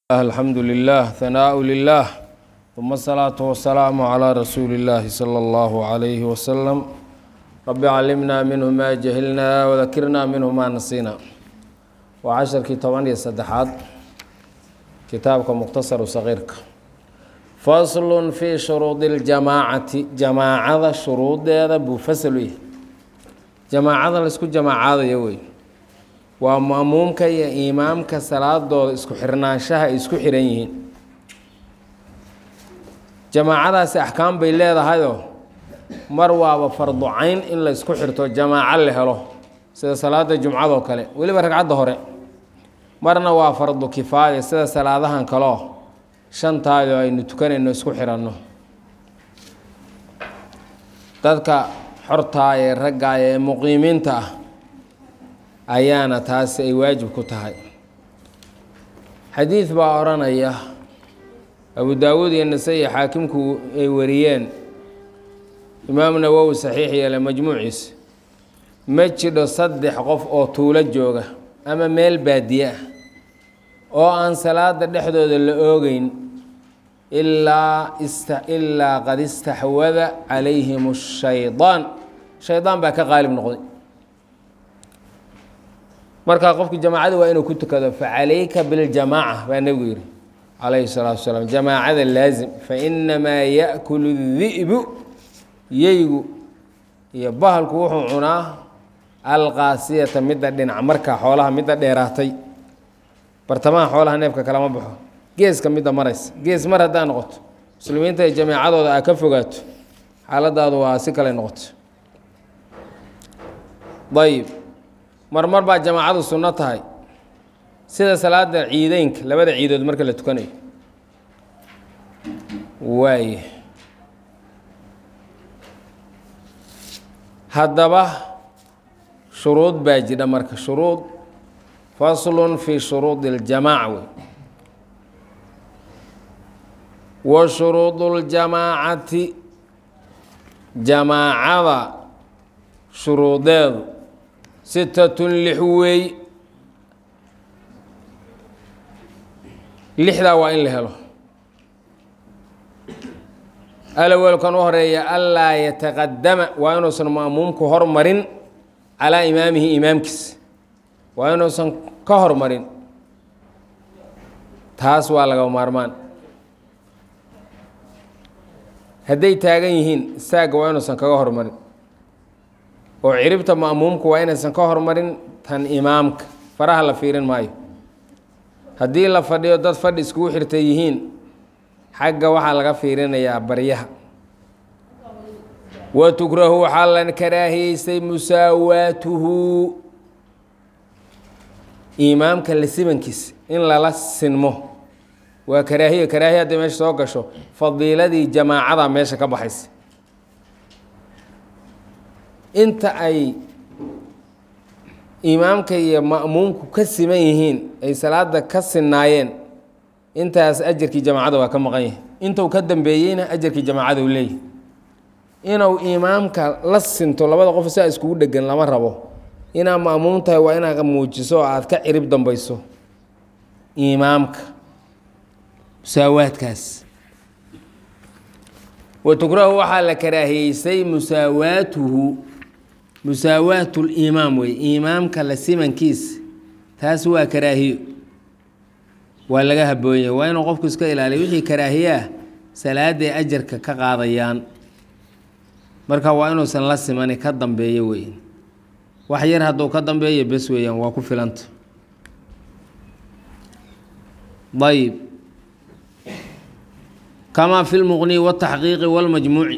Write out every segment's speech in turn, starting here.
الحمد لله ثناء لله ثم الصلاة والسلام على رسول الله صلى الله عليه وسلم رب علمنا منه ما جهلنا وذكرنا منه ما نسينا وعشركii toban iyo saddexaad kitaabka mukhtasaru sagiirka faslun fii shuruudi اljamaacati jamaacada shuruudeeda buu fasal u yahay jamaacada laisku jamaacadayo wey waa ma'muumka iyo imaamka salaadooda isku xirnaanshaha ay isku xiran yihiin jamaacadaasi axkaam bay leedahayoo mar waaba fardu cayn in la isku xirto jamaaco la helo sida salaada jumcadoo kale weliba ragcadda hore marna waa fardu kifaaya sida salaadahan kaleo shantaadoo aynu tukanayno isku xiranno dadka xortaa ee ragga ee muqiimiinta ah ayaana taasi ay waajib ku tahay xadiid baa odhanaya abu daawuud iyo nasa-i xaakimku ay wariyeen imaam nawowi saxiix yeele majmuuciisa ma jidho saddex qof oo tuulo jooga ama meel baadiye ah oo aan salaada dhexdooda la oogeyn ilaa ista ilaa qad istaxwada calayhim shaydaan shaydaan baa ka qaalib noqday markaa qofki jamaacada waa inuu ku tukado facalayka biاljamaaca baa nebigu yihi calayhi الsalaatu wasalaam jamaacada laazim fainamaa yaأkulu الdi'bu yeygu iyo bahalku wuxuu cunaa alqaasiyata midda dhinac marka xoolaha midda dheeraatay bartamaha xoolaha neefka kalama baxo geeska midda maraysa gees mar haddaa noqoto muslimiinta ee jamaacadooda aa ka fogaato xaaladaadu waa si kale noqoto ayib marmar baa jamaacadu sunno tahay sida salaada ciideynka labada ciidood marka la tukanayo waay haddaba shuruud baa jidha marka shuruud faslun fii shuruudi اljamaaca wey wa shuruudu اljamaacati jamaacada shuruudeedu sitatun lix weey lixdaa waa in la helo alawelkan u horeeya anlaa yataqadama waa inuusan ma'muumku hormarin calaa imaamihi imaamkiisa waa inuusan ka hormarin taas waa laga maarmaan hadday taagan yihiin saagga waa inuusan kaga hormarin oo ciribta ma'muumku waa inaysan ka hormarin tan imaamka faraha la fiirin maayo haddii la fadhiyo dad fadhi iskugu xirtay yihiin xagga waxaa laga fiirinayaa baryaha wa tukrahu waxaa la karaahiyeystay musaawaatuhu imaamka la sibankiisa in lala sinmo waa karaahiya karaahiya hadday meesha soo gasho fadiiladii jamaacada meesha ka baxaysa inta ay imaamka iyo ma'muumku ka siman yihiin ay salaada ka sinaayeen intaas ajarkii jamaacada waa ka maqan yahay intuu ka dambeeyeyna ajarkii jamaacada u leeyahy inuu imaamka la sinto labada qof saa iskugu dhegan lama rabo inaad ma'muum tahay waa inaad muujiso oo aada ka cirib dambayso imaamka musaawaadkaas wa tukrahu waxaa la karaahiyeysay musaawaatuhu musaawaatu limaam wey imaamka la simankiisa taas waa karaahiyo waa laga haboonya waa inuu qofku iska ilaaliyo wixii karaahiyaah salaaday ajarka ka qaadayaan marka waa inuusan la simani ka dambeeyo wey wax yar hadduu ka dambeeyo bes weeyaan waa ku filanta ayb kamaa fi lmuqni wاtaxqiiqi wاlmajmuuci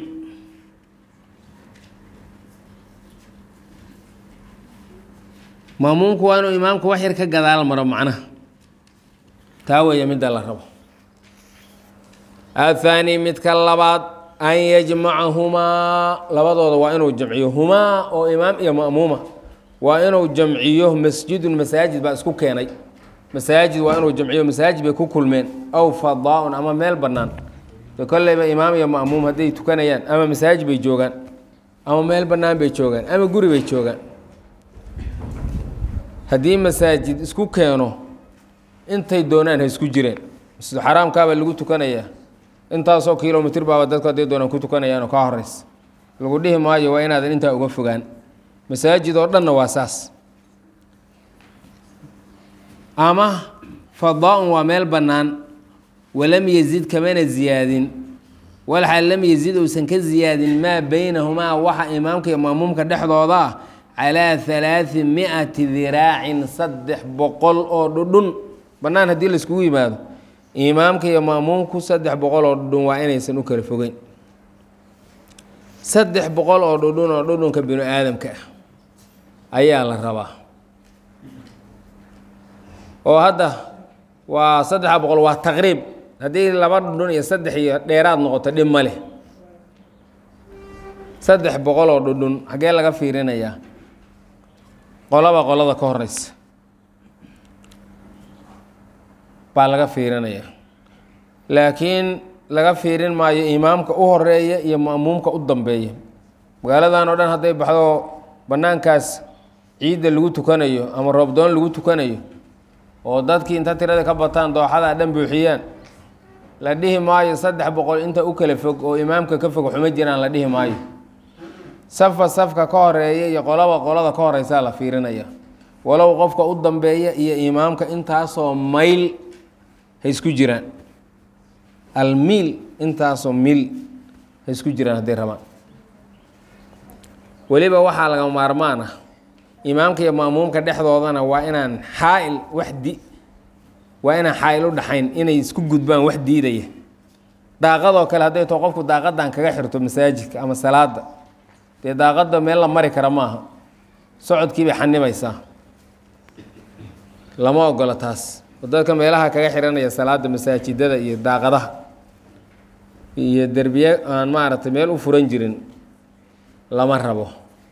maamuumku waa inuu imaamku wax yar ka gadaal maro macnaha taa weeye midda la rabo athaani midka labaad an yajmacahumaa labadooda waa inuu jamciyo humaa oo imaam iyo ma'muuma waa inuu jamciyo masjidun masaajid baa isku keenay masaajid waa inuu jamciyo masaajid bay ku kulmeen aw fadaa-un ama meel bannaan de kolleyba imaam iyo ma'muum hadday tukanayaan ama masaajid bay joogaan ama meel bannaan bay joogaan ama guri bay joogaan haddii masaajid isku keeno intay doonaan ha isku jireen masjid xaraamkaabaa lagu tukanayaa intaasoo kilomitr baaba dadku hadday doonaan ku tukanayaanoo ka horeysa lagu dhihi maayo waa inaadan intaa uga fogaan masaajid oo dhanna waa saas ama fadaa-un waa meel bannaan walam yazid kamana ziyaadin walxaal lam yazid uusan ka ziyaadin maa beynahumaa waxa imaamka iyo maamuumka dhexdooda ah calaa halaadi mi-ati diraacin saddex boqol oo dhudhun bannaan haddii laiskugu yimaado imaamka iyo maamuumku saddex boqol oo dhudhun waa inaysan u kala fogeyn saddex boqol oo dhudhun oo dhudhunka binu aadamka ah ayaa la rabaa oo hadda waa saddexa boqol waa taqriib haddii laba dhudhun iyo saddex iyo dheeraad noqoto dhib ma leh saddex boqol oo dhudhun xaggee laga fiirinayaa qolaba qolada ka horeysa baa laga fiirinayaa laakiin laga fiirin maayo imaamka u horeeya iyo ma'muumka u dambeeya magaaladan oo dhan hadday baxdo bannaankaas ciidda lagu tukanayo ama roobdoon lagu tukanayo oo dadkii inta tirada ka bataan dooxada dhan buuxiyaan la dhihi maayo saddex boqol inta u kala fog oo imaamka ka fog xuma jiraan la dhihi maayo safka safka ka horeeya iyo qolaba qolada ka horeysaa la fiirinaya walow qofka u dambeeya iyo imaamka intaasoo mayl ha isku jiraan almiil intaasoo mil ha isku jiraan hadday rabaan weliba waxaa laga maarmaan ah imaamka iyo maamuumka dhexdoodana waa inaan xaail wax di waa inaan xaail u dhaxayn inay isku gudbaan wax diidaya daaqadoo kale hadday too qofku daaqadan kaga xirto masaajidka ama salaada dee daaqada meel la mari kara maaha socodkii bay xanibaysaa lama ogola taas oo dadka meelaha kaga xiranaya salaada masaajidada iyo daaqadaha iyo derbiye aan maaragtay meel u furan jirin lama rabo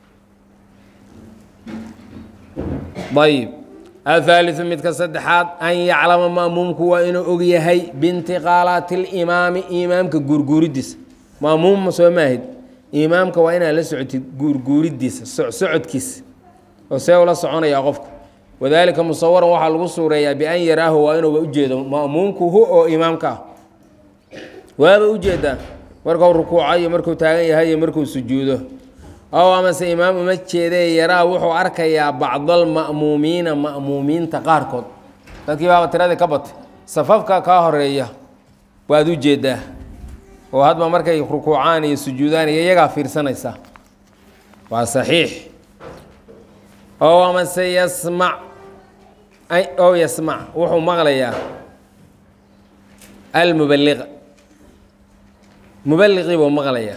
ayib athaaliu midka saddexaad an yaclama maamuumku waa inuu og yahay biintiqaalaati limaami imaamka guurguuridiisa maamuum soo maahid imaamka waa inaad la socotid guurguuridiisa socodkiisa oo see ula soconaya qofku wadaalika musawaran waxaa lagu suureeyaa bian yaraahu waa inuuba ujeedo ma'muumku hu oo imaamka ah waaba ujeedaa markuu rukuucayo markuu taagan yahay iyo markuu sujuudo ow amase imaam uma jeedee yaraa wuxuu arkayaa bacdalma'muumiina ma'muumiinta qaarkood dadkii baaba tiradii ka batay safafka kaa horeeya waad u jeedaa oo hadba markay rukuucaan iyo sujuudaan iyo iyagaa fiirsanaysaa waa saxiix ow amase yasmac ow yasmac wuxuu maqlayaa almubaliqa mubaliqii buu maqlayaa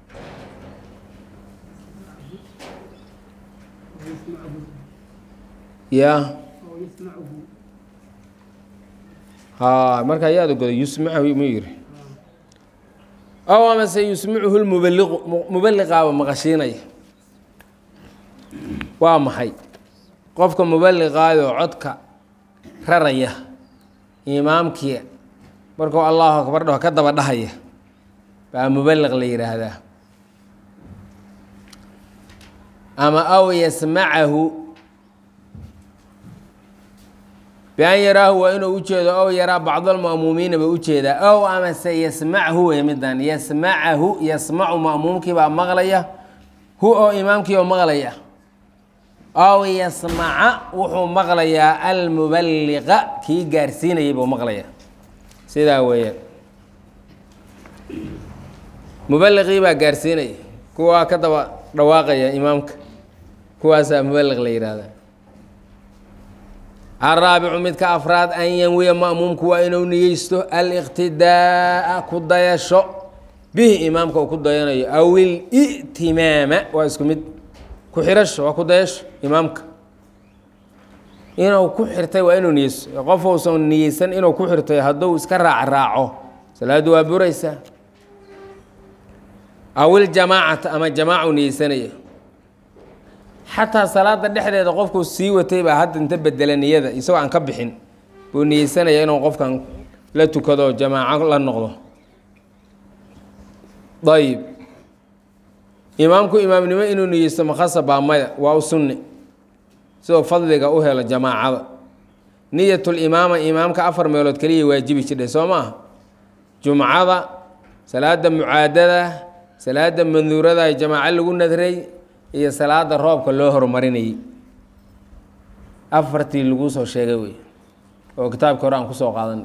ya ha marka ayaada goday yusmachu mu yiri ow amase yusmicuhu lmubaliqu mubaliqaaba maqashiinaya waa maxay qofka mubaliqaayoo codka raraya imaamkii markuu allahu akbar dhaho ka daba dhahaya baa mubaliq la yidhaahdaa ama aw yasmacahu bian yaraahu waa inuu ujeedo ow yaraa bacdalma'muumiina ba ujeedaa ow amase yasmachu wey midan yasmacahu yasmacu ma'muumkii baa maqlaya hu oo imaamkii oo maqlaya ow yasmaca wuxuu maqlayaa almubaliqa kii gaarsiinayay buu maqlaya sidaa weeyaan mubaliqii baa gaarsiinaya kuwaa ka daba dhawaaqaya imaamka kuwaasaa mubaliq la yidhaahda alraabicu midka afraad an yanwiya ma'muumku waa inuu niyeysto aliqtidaa'a ku dayasho bihi imaamka uu ku dayanayo aw il'timaama waa isku mid ku xirasho waa ku dayasho imaamka inuu ku xirtay waa inuu niyeysto qof uusan niyeysan inuu ku xirtay hadduu iska raac raaco salaaddu waa buraysaa aw iljamaacata ama jamaacu niyeysanaya xataa salaada dhexdeeda qofkuu sii watay baa hadda inta bedela niyada isagoo aan ka bixin buu niyeysanaya inuu qofkan la tukado jamaaco la noqdo ayib imaamku imaamnimo inuu niyeysto makhasa baa maya waa u sunni sidoo fadliga u helo jamaacada niyatulimaama imaamka afar meelood keliya waajibi jirdhay soo ma aha jumcada salaada mucaadada salaada manduurada ee jamaaco lagu nadray iyo salaada roobka loo horumarinayay afartii laguu soo sheegay wey oo kitaabkii hore aan kusoo qaadanay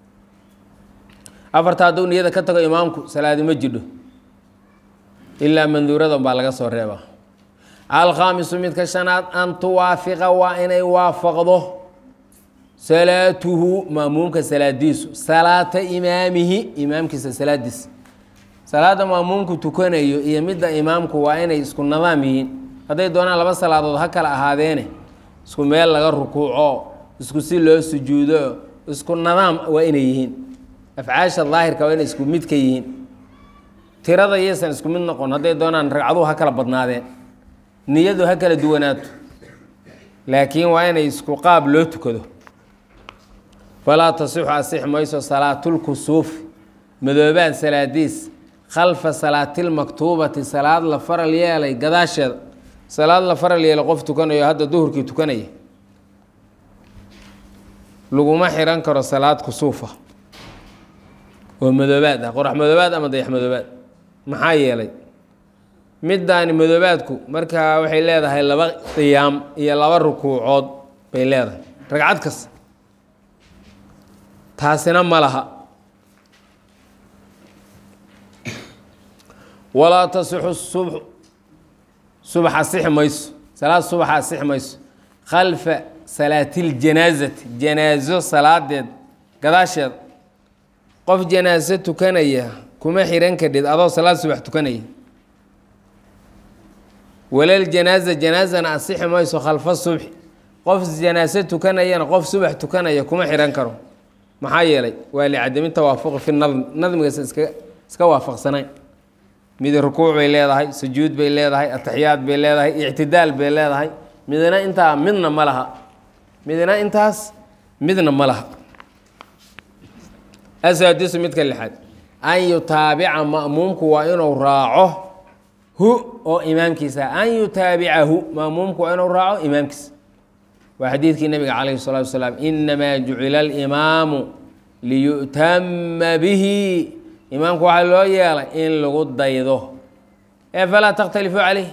afarta hadduu niyada ka tago imaamku salaadi ma jidho ilaa manduurada baa laga soo reebaa alkhaamisu midka shanaad an tuwaafiqa waa inay waafaqdo salaatuhu maamuumka salaadiisu salaata imaamihi imaamkiisa salaadiisa salaada maamuumku tukanayo iyo midda imaamku waa inay isku nadaam yihiin hadday doonaan laba salaadood ha kala ahaadeene isku meel laga rukuuco isku si loo sujuudo isku nadaam waa inay yihiin afcaasha daahirka waa inay isku mid ka yihiin tirada yaysan isku mid noqon hadday doonaan ragcaduhu ha kala badnaadeen niyadu ha kala duwanaato laakiin waa inay isku qaab loo tukado falaa tasixu asix mayso salaatulkusuufi madoobaad salaadiis khalfa salaatilmaktuubati salaad la faral yeelay gadaasheeda salaad la faral yeelay qof tukanayo hadda duhurkii tukanaya laguma xiran karo salaad kusuufa oo madoobaad ah qorax madoobaad ama dayax madoobaad maxaa yeelay middaani madoobaadku markaa waxay leedahay laba qiyaam iyo laba rukuucood bay leedahay ragcad kasta taasina ma laha walaa tasixu subxu subax asixi mayso salaad subaxa asixi mayso khalfa salaatiljanaasati janaaso salaadeed gadaasheeda qof janaaso tukanaya kuma xihan kadhid adoo salaad subax tukanaya walal janaaza janaazana asixi mayso khalfa subxi qof janaaso tukanayana qof subax tukanaya kuma xihan karo maxaa yeelay waa licadami tawaafuqi fi nadm nadmigaas iska iska waafaqsanayn mid rukuuc bay leedahay sujuud bay leedahay ataxiyaad bay leedahay ictidaal bay leedahay midna intaa midna ma laha midna intaas midna ma laha asaadisu midka lixaad an yutaabica ma'muumku waa inuu raaco hu oo imaamkiisa an yutaabicahu ma'muumku waa inuu raaco imaamkiisa waa xadiidkii nabiga calayhi الsalatu wasalaam inamaa jucila alimaamu liyu'tama bihi imaamku waxaa loo yeelay in lagu daydo ee falaa takhtalifu calayh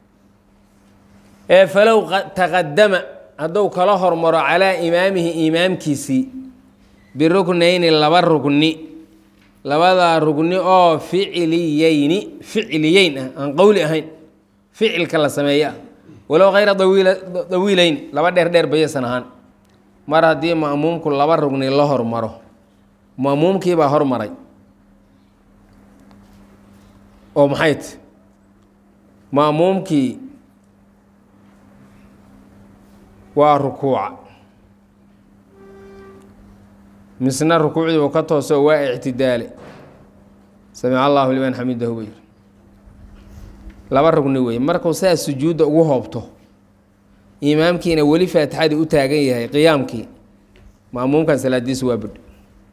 ee falow taqadama hadduu kala hormaro calaa imaamihi imaamkiisii biruknayni laba rugni labadaa rugni oo ficliyeyni ficliyeyn ah aan qowli ahayn ficilka la sameeye ah walow hayra dawiileyn laba dheer dheer bayaysan ahaan mar haddii ma'muumku laba rugni la hormaro ma'muumkiibaa hormaray oo maxay ti ma'muumkii waa rukuuca misna rukuucdii uu ka tooso waa ictidaale samica allahu liman xamidahu bay laba rugni weeye markuu saa sujuudda ugu hoobto imaamkiina weli faatixadii u taagan yahay qiyaamkii ma'muumkan salaadiisu waa budh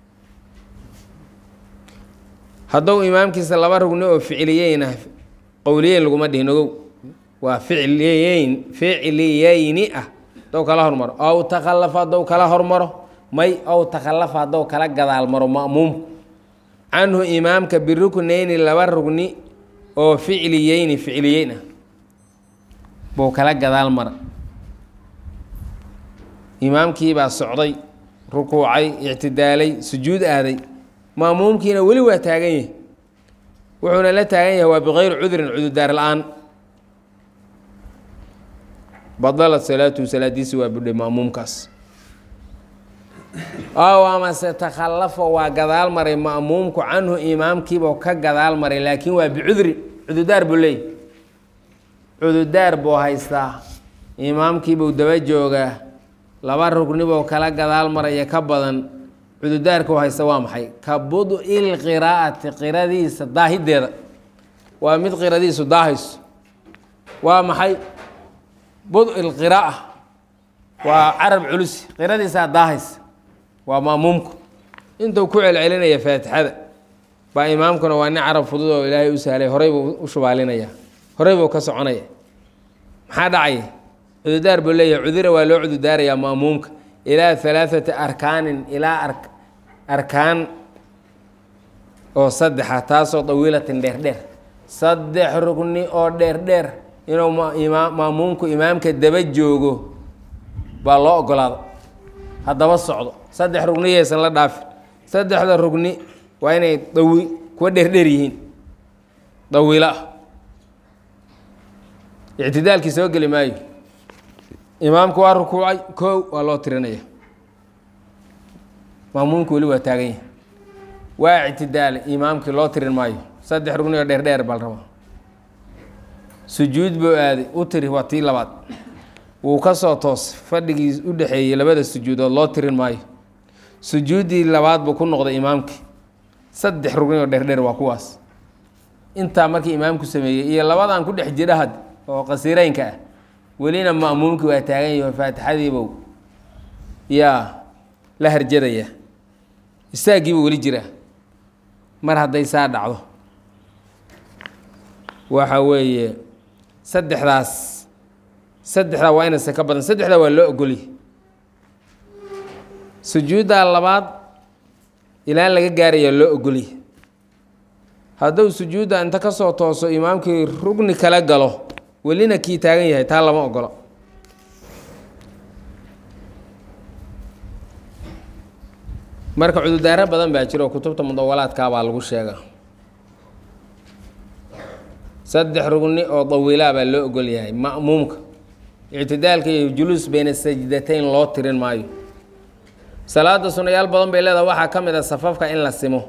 hadduu imaamkiisa laba rugni oo ficliyeyn ah qowliyeyn laguma dhihin ogow waa ficliyeyn ficliyeyni ah haddou kala hormaro ow takhallafa haddou kala hormaro may ow takhallafa haddou kala gadaal maro ma'muumku canhu imaamka biruknayni laba rugni oo ficliyeyni ficliyeyn ah buu kala gadaal mara imaamkiibaa socday rukuucay ictidaalay sujuud aaday ma'muumkiina weli waa taagan yahay wuxuuna la taagan yahay waa bikayri cudrin cududaar la-aan badalat salaatuhu salaadiisi waa budhay ma'muumkaas ow amase takhallafa waa gadaal maray ma'muumku canhu imaamkiibuu ka gadaal maray laakiin waa bicudrin cududaar buu leeyahy cududaar buu haystaa imaamkiibuu daba joogaa laba rugnibuu kala gadaal maraya ka badan cududaarka u haysta waa maxay ka bud-i lqiraa'ati qiradiisa daahideeda waa mid qiradiisu daahayso waa maxay bud-i lqiraa'a waa carab culusi qiradiisaa daahaysa waa ma'muumku intuu ku celcelinaya faatixada baa imaamkuna waa nin carab fudud oo ilaahay u sahlay horey buu u shubaalinaya horey buu ka soconaya maxaa dhacaya cududaar buu leeyahay cudura waa loo cududaarayaa ma'muumka ilaa halaaثati arkaanin ilaa arkaan oo saddexa taasoo dawiilatin dheerdheer saddex rugni oo dheerdheer inuu maamuumku imaamka daba joogo baa loo ogolaada haddaba socdo saddex rugni yaysan la dhaafin saddexda rugni waa inay dawi kuwa dheerdheer yihiin dawiilo ah ictidaalkii soo geli maayo imaamku waa rukuucay kow waa loo tirinaya maamuumku weli waa taagan yahay waa ictidaalay imaamkii loo tirin maayo saddex rugni oo dheerdheer bal raba sujuud buu aaday u tiri waa tii labaad wuu ka soo toos fadhigii u dhexeeyey labada sujuudood loo tirin maayo sujuuddii labaad buu ku noqday imaamkii saddex rugni oo dheerdheer waa kuwaas intaa markii imaamku sameeyey iyo labadan ku dhex jira had oo qasiireynka ah welina ma'muumkii waa taagan yaho faatixadiibow yaa la harjadaya istaagiiba weli jira mar hadday saa dhacdo waxa weeye saddexdaas saddexdaa waa inaysan ka badan saddexdaa waa loo ogolya sujuuddaa labaad ilaa laga gaarayaa loo ogolya hadduu sujuudda inta ka soo tooso imaamkii rugni kala galo welina kii taagan yahay taa lama ogolo marka cudurdaaro badan baa jira oo kutubta mudawalaadkaa baa lagu sheegaa saddex rugni oo dawiilaa baa loo ogol yahay ma'muumka ictidaalka iyo juluus bayna sajdatayn loo tirin maayo salaada sunayaal badan bay leedahay waxaa ka mid a safafka in la simo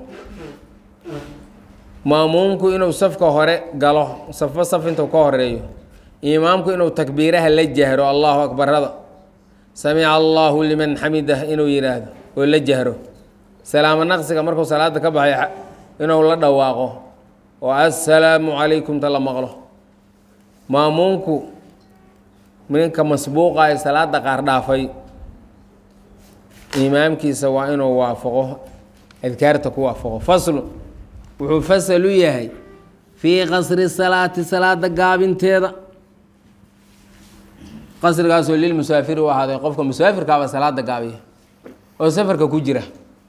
ma'muumku inuu safka hore galo safo saf intuu ka horeeyo imaamku inuu takbiiraha la jahro allahu akbarada samica allahu liman xamidah inuu yidhaahdo oo la jahro salaamo naqsiga markuu salaada ka baxay inuu la dhawaaqo oo assalaamu calaykum ta la maqlo maamuumku ninka masbuuqa ee salaada qaar dhaafay imaamkiisa waa inuu waafaqo adkaarta ku waafaqo faslu wuxuu fasal u yahay fii qasri salaati salaada gaabinteeda qasrigaasoo lilmusaafiri u ahaaday qofka musaafirkaaba salaada gaabiya oo safarka ku jira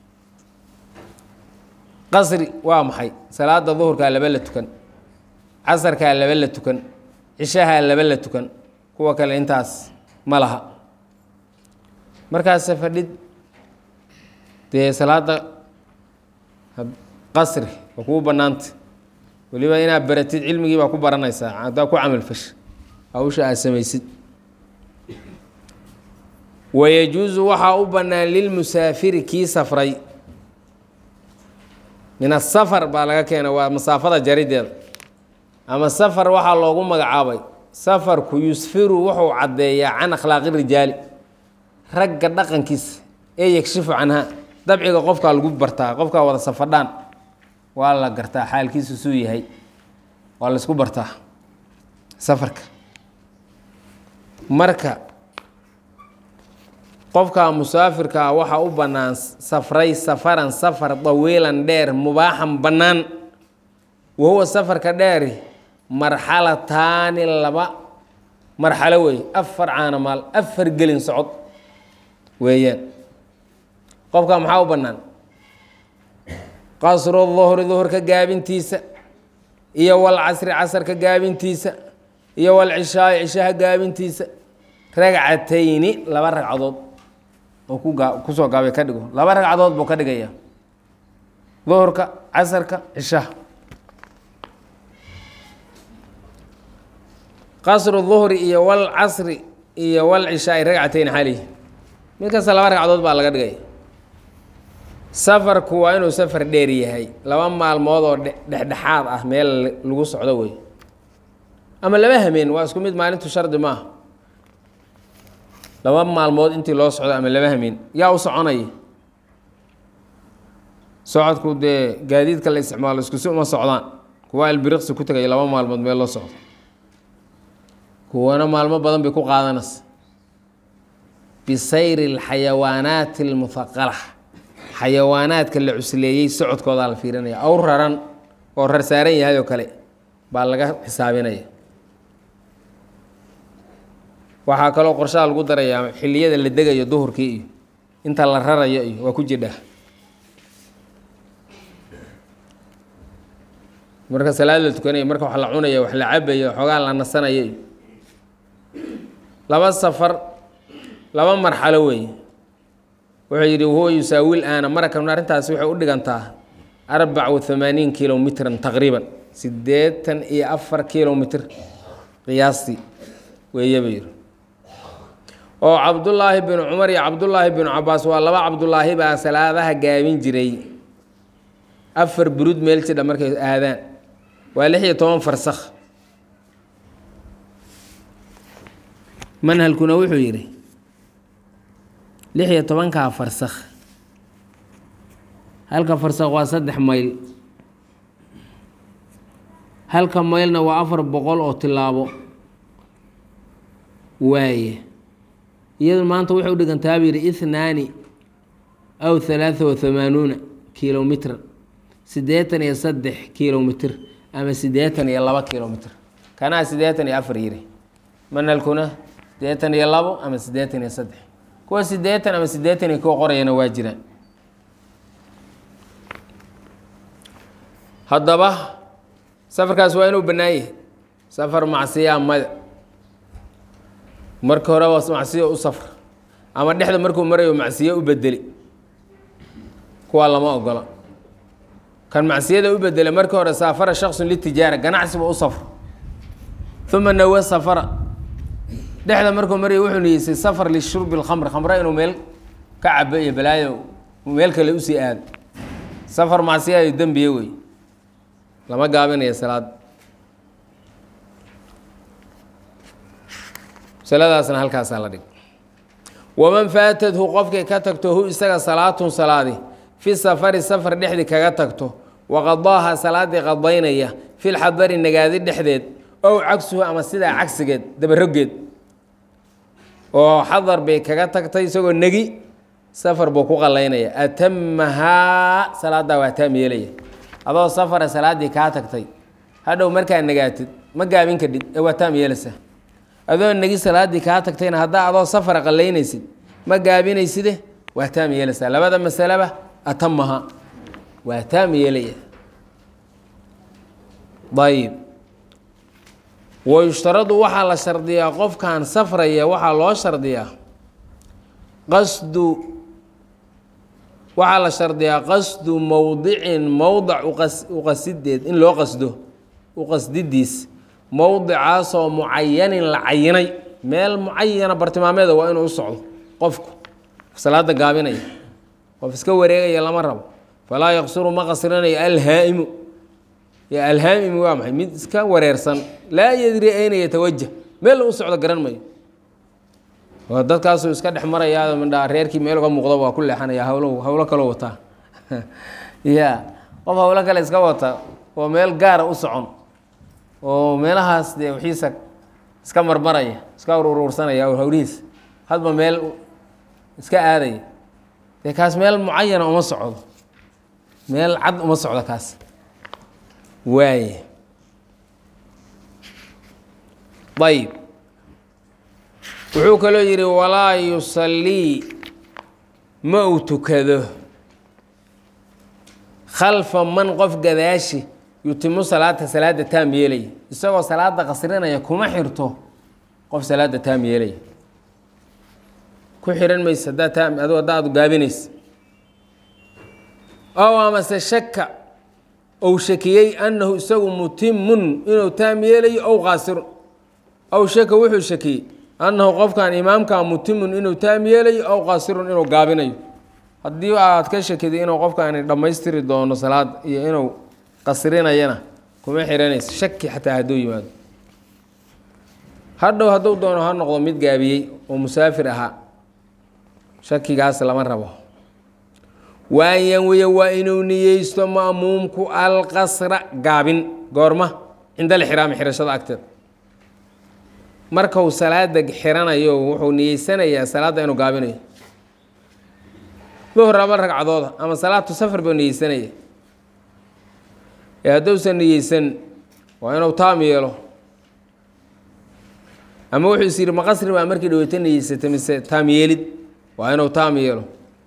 qasri waa maxay salaada duhurkaa laba la tukan casarkaa laba la tukan cishahaa laba la tukan kuwa kale intaas ma laha markaas fadhid dee salaada qasri waa kugu bannaanta weliba inaad baratid cilmigii baa ku baranaysaa haddaa ku camalfash hawsha aad samaysid wayajuusu waxaa u bannaan lilmusaafiri kii safray min asafar baa laga keenay waa masaafada jarideeda ama safar waxaa loogu magacaabay safarku yusfiru wuxuu caddeeyaa can akhlaaqi rijaali ragga dhaqankiisa ee yagshifu canha dabciga qofkaa lagu bartaa qofkaa wada safadhaan waa la gartaa xaalkiisu suu yahay waa la isku bartaa safarka marka qofka musaafirka ah waxaa u bannaan safray safaran safar dawiilan dheer mubaaxan bannaan wahuwa safarka dheeri marxalataani laba marxalo weeye afar caanamaal afar gelin socod weeyaan qofka maxaa u bannaan qasru duhri duhurka gaabintiisa iyo walcasri casarka gaabintiisa iyo walcishaai cishaha gaabintiisa ragcatayni laba ragcadood oo ku gaa kusoo gaabay ka dhigo laba ragcadood buu ka dhigaya duhurka casarka cishaha qasru duhri iyo walcasri iyo walcishaai ragcatayn xali mid kasta laba ragcadood baa laga dhigaya safarku waa inuu safar dheer yahay laba maalmood oo dhexdhexaad ah meel lagu socdo wey ama laba hameen waa isku mid maalintu shardi maaha laba maalmood intii loo socdo ama laba hameen yaa u soconaya socodku dee gaadiidka la isticmaalo iskusi uma socdaan kuwa albiriqsi ku tegaya laba maalmood meel loo socdo kuwana maalmo badan bay ku qaadanaysa bisayri alxayawaanaati almuhaqala xayawaanaadka la cusleeyey socodkoodaa la fiirinaya awr raran oo rar saaran yahay oo kale baa laga xisaabinaya waxaa kaloo qorshaha lagu darayaa xilliyada la degayo duhurkii iyo inta la rarayo iyo waa ku jidhaa marka salaad la tukanayo marka wax la cunayo wax la cabayo xoogaa la nasanayo iyo laba safar laba marxalo weeye wuxuu yidhi huwa yusaawil aana marakan arrintaasi waxay u dhigantaa arbac wa hamaaniin kilomitran taqriiban siddeetan iyo afar kilomitr qiyaastii weeye buu yidhi oo cabdullaahi binu cumar iyo cabdullaahi binu cabaas waa laba cabdullaahi baa salaadaha gaabin jiray afar burud meel jidha markay aadaan waa lix iyo toban farsakh manhalkuna wuxuu yidhi lix iyo tobankaa farsakh halka farsakh waa saddex mayl halka maylna waa afar boqol oo tilaabo waaye iyadu maanta waxay u dhigantaa buu yidhi ithnaani aw halaatha wa hamaanuuna kilomitran siddeetan iyo saddex kilomitr ama siddeetan iyo laba kilomitr kanaa siddeetan iyo afar yiri manalkuna siddeetan iyo labo ama siddeetan iyo saddex kuwa siddeetan ama siddeetan iyo kuwa qorayana waa jiraan haddaba safarkaas waa inuu bannaan yahay safar macsiyaa mada marka hore waa macsiyo u safr ama dhexda markuu marayo macsiyo u bedeli kuwaa lama ogola kan macsiyada u bedele markii hore saafara shaksun litijaara ganacsiba u safr uma nawe safara dhexda markuu marayo wuxuu niyeysay safar lishurbi lkhamr khamra inuu meel ka cabo iyo balaayo meel kale usii aado safar macsiyayo dembiye wey lama gaabinayo salaad masaladaasna halkaasaa la dhig waman faatadhu qofkay ka tagto hu isaga salaatun salaadi fi safari safar dhexdii kaga tagto waqadaaha salaadii qadaynaya fi lxadari nagaadi dhexdeed ow cagsuhu ama sidaa cagsigeed dabarogeed oo xadar bay kaga tagtay isagoo negi safar buu ku qalaynaya atamahaa salaadaa waa taam yeelaya adoo safara salaaddii kaa tagtay hadhow markaa nagaatid ma gaabin kadhid ee waa taam yeelaysaa adoo negi salaaddii kaa tagtayna haddaa adoo safara qalaynaysid ma gaabinayside waa taam yeelaysaa labada masaleba atamaha waa taam yeelaya ayib wayushtaradu waxaa la shardiyaa qofkan safraya waxaa loo shardiyaa qasdu waxaa la shardiyaa qasdu mowdicin mowdac uqasideed in loo qasdo uqasdidiis mowdicaasoo mucayanin la cayinay meel mucayana bartilmaameeda waa inuu u socdo qofku salaada gaabinaya qof iska wareegaya lama rabo falaa yaqsuru ma qasrinayo alhaa'imu alhaamimu waa maxay mid iska wareersan laa yadri ayna yatawajah meel u socdo garan mayo oo dadkaasuu iska dhex marayaa midhaa reerkii meel uga muuqda waa ku leexanaya hawlo hawlo kaloo wataa ya qof hawlo kale iska wata oo meel gaara u socon oo meelahaas dee wixiisa iska marmaraya iska uruursanaya hawlihiis hadba meel iska aadaya dee kaas meel mucayana uma socdo meel cad uma socdo kaas waaye ayb wuxuu kaloo yidhi walaa yusallii ma uu tukado khalfa man qof gadaashi yutimu salaata salaada taam yeelaya isagoo salaada qasrinaya kuma xirto qof salaada taam yeelaya ku xihan maysa haddaa taam adu haddaad gaabinaysa ow amase shaka ou shakiyey annahu isagu mutimun inuu taam yeelayo ow qaasirun ow shaka wuxuu shakiyey annahu qofkan imaamkaa mutimun inuu taam yeelayo ow qaasirun inuu gaabinayo haddii aad ka shakiday inuu qofkaani dhammaystiri doono salaad iyo inuu qasrinayana kuma xihanayso shaki xataa hadduu yimaado hadhow hadduu doono ha noqdo mid gaabiyey oo musaafir ahaa shakigaas lama rabo waan yanwiya waa inuu niyeysto ma'muumku alqasra gaabin goorma cinda alxiraami xirashada agteed markuu salaada xiranayo wuxuu niyeysanayaa salaadda inuu gaabinayo duhur laba ragcadooda ama salaatu safar buu niyeysanaya ee hadduusan niyeysan waa inuu taam yeelo ama wuxuu is yidhi maqasri baa markii dhaweyta niyeysatay mise taam yeelid waa inuu taam yeelo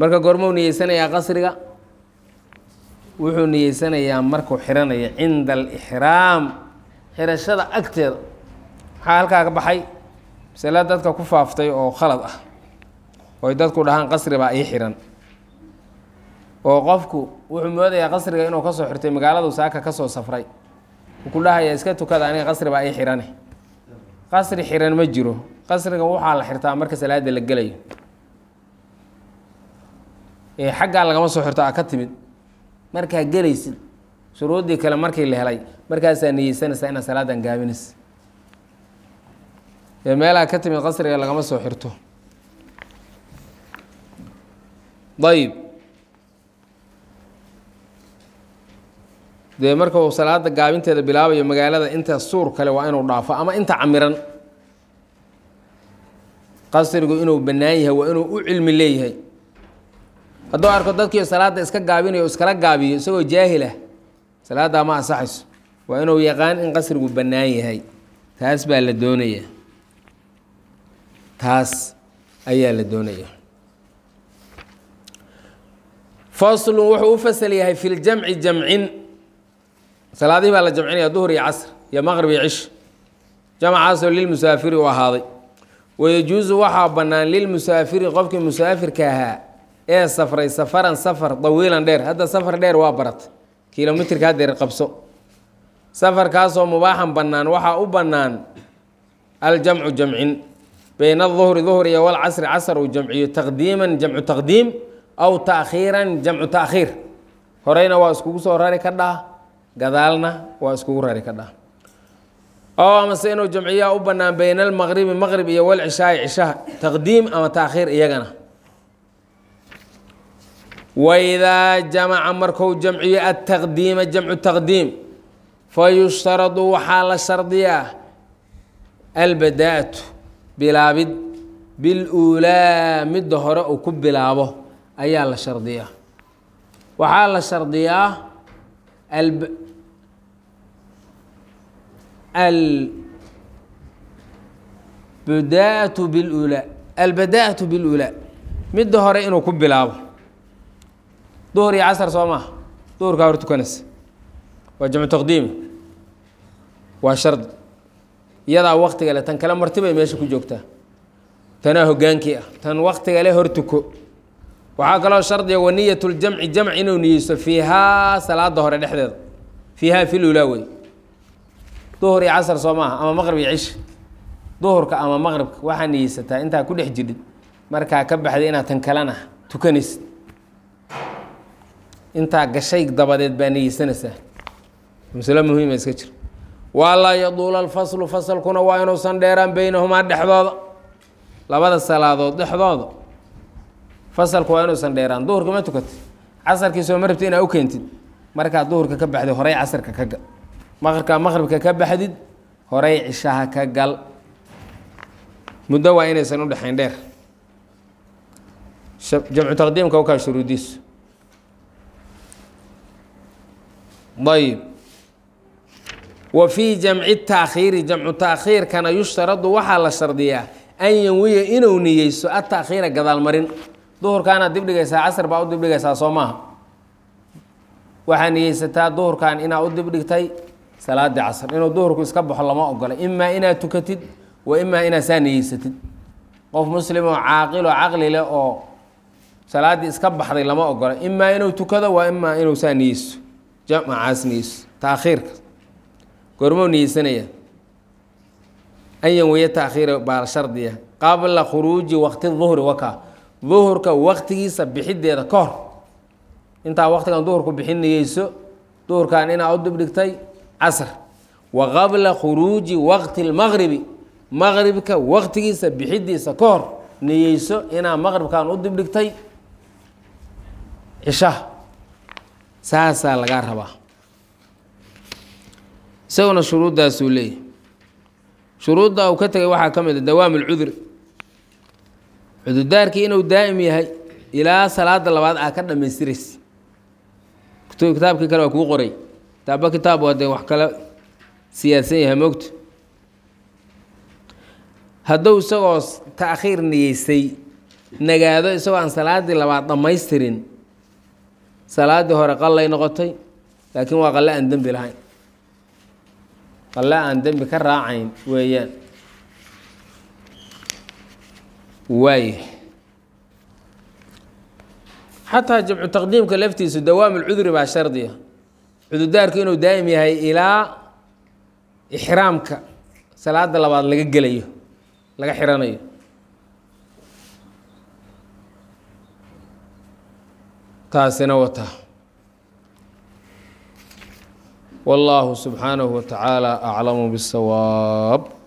marka goormuu niyeysanayaa qasriga wuxuu niyeysanayaa markuu xiranayo cinda alixraam xirashada agteeda maxaa halkaa ka baxay masale dadka ku faaftay oo khalad ah oy dadku dhahaan qasri baa ii xiran oo qofku wuxuu moodayaa qasriga inuu kasoo xirtay magaaladu saaka kasoo safray wuu ku dhahayaa iska tukada aniga qasri baa ii xirane qasri xiran ma jiro qasriga waxaa la xirtaa marka salaada la gelayo ee xaggaa lagama soo xirto a ka timid markaa gelaysid shuruuddii kale markii la helay markaasaa niyeysanaysaa inaad salaadan gaabinaysa ee meelaha ka timid qasriga lagama soo xirto ayib dee marka uu salaada gaabinteeda bilaabayo magaalada inta suur kale waa inuu dhaafo ama inta camiran qasrigu inuu bannaan yahay waa inuu u cilmi leeyahay hadduu arko dadkii salaadda iska gaabinayo iskala gaabiyo isagoo jaahilah salaaddaa ma ansaxayso waa inuu yaqaan in qasrigu bannaan yahay taas baa la doonaya taas ayaa la doonaya faslun wuxuu u fasal yahay fi ljamci jamcin salaadihii baa la jamcinaya duhur iyo casr iyo maqrib iyo cish jamcaasoo lilmusaafiri u ahaaday wayajuusu waxaa bannaan lilmusaafiri qofkii musaafirka ahaa ee safray safaran safar dawiilan dheer hadda safar dheer waa barat kilomitrka hadeer qabso safarkaasoo mubaaxan bannaan waxaa u bannaan aljamcu jamcin bayna aduhri duhr iyo walcasri casr uu jamciyo taqdiiman jamcu taqdiim aw taakhiiran jamcu taakhiir horeyna waa iskugu soo rari ka dhah gadaalna waa iskugu rari ka dhah oo amase inuu jamciyaa u bannaan bayna almaqribi maqrib iyo walcishaai cishaha taqdiim ama taakhiir iyagana waidaa jamaca marku jamciyo ataqdiima jamcu taqdiim fayushtaradu waxaa la shardiyaa albadaa'atu bilaabid biluulaa midda hore uu ku bilaabo ayaa la shardiyaa waxaa la shardiyaa albadaa'atu bilulaa albadaa'atu bilulaa midda hore inuu ku bilaabo duhur iyo casar soo maaha duhurkaa hor tukanaysa waa jamcu taqdiimi waa shardi iyadaa waktiga le tan kale marti bay meesha ku joogtaa tanaa hogaankii ah tan waktiga le hor tuko waxaa kaloo shardiga waniyat ljamci jamc inuu niyeysto fiihaa salaada hore dhexdeeda fiihaa filulaa wey duhur iyo casar soo maaha ama maqrib iyo cish duhurka ama maqribka waxaa niyeysataa intaa ku dhex jirid markaa ka baxday inaad tan kalena tukanaysid intaa gashay dabadeed baa niyeysanaysaa maslo muhiima iska jir waalaa yaduula alfaslu fasalkuna waa inuusan dheeraan beynahumaa dhexdooda labada salaadood dhexdooda fasalku waa inuusan dheeraan duhurka ma tukatid casarkii soo ma rabti inaa u keentid markaad duhurka ka baxdid horey casarka ka gal maqribkaa maqribka ka baxdid horey cishaha ka gal muddo waa inaysan u dhexayn dheer jamcu taqdiimka wakaa shuruudiisu ayb wa fii jamci taakhiiri jamcu taakhiirkana yushtaradu waxaa la shardiyaa an yanwiya inuu niyeyso ataakhiira gadaalmarin duhurkaana dibdhigaysaa casr baa u dibdhigaysaa soo maaha waxaa niyeysataa duhurkan inaa u dibdhigtay salaadii casr inuu duhurku iska baxo lama ogola imaa inaad tukatid wa imaa inaad saa niyeysatid qof muslim oo caaqil oo caqli leh oo salaaddii iska baxday lama ogola imaa inuu tukado waa imaa inuu saa niyeyso jamcaas niyeyso taakhiirka goormuu niyeysanaya an yanwiya taakhiira baa shardiya qabla khuruuji waqti duhri wakaa duhurka waqtigiisa bixideeda ka hor intaa waqtigan duhurku bixin niyeyso duhurkan inaa u dibdhigtay casr wa qabla khuruuji waqti lmaqribi maqribka waqtigiisa bixidiisa ka hor niyeyso inaa maqribkan u dibdhigtay cishaha saasaa lagaa rabaa isaguna shuruuddaasuu leeyahy shuruudda uu ka tegay waxaa ka mid a dawaam ulcudri cudurdaarkii inuu daa'im yahay ilaa salaada labaad aa ka dhammaystiraysa kitaabkii kale waa kuu qoray kitaabba kitaab waa dee wax kala siyaadsan yahay moogta hadduu isagoo taakhiir niyeysay nagaado isagoo aan salaaddii labaad dhammaystirin salaaddii hore qallay noqotay laakiin waa qalle aan dembi lahayn qalle aan dembi ka raacayn weeyaan waaya xataa jamcu taqdiimka laftiisu dawaam ulcudri baa shardiya cududaarku inuu daa'im yahay ilaa ixraamka salaada labaad laga gelayo laga xiranayo taasina wata wallaahu subxaanahu wa tacaala aclamu biاsawaab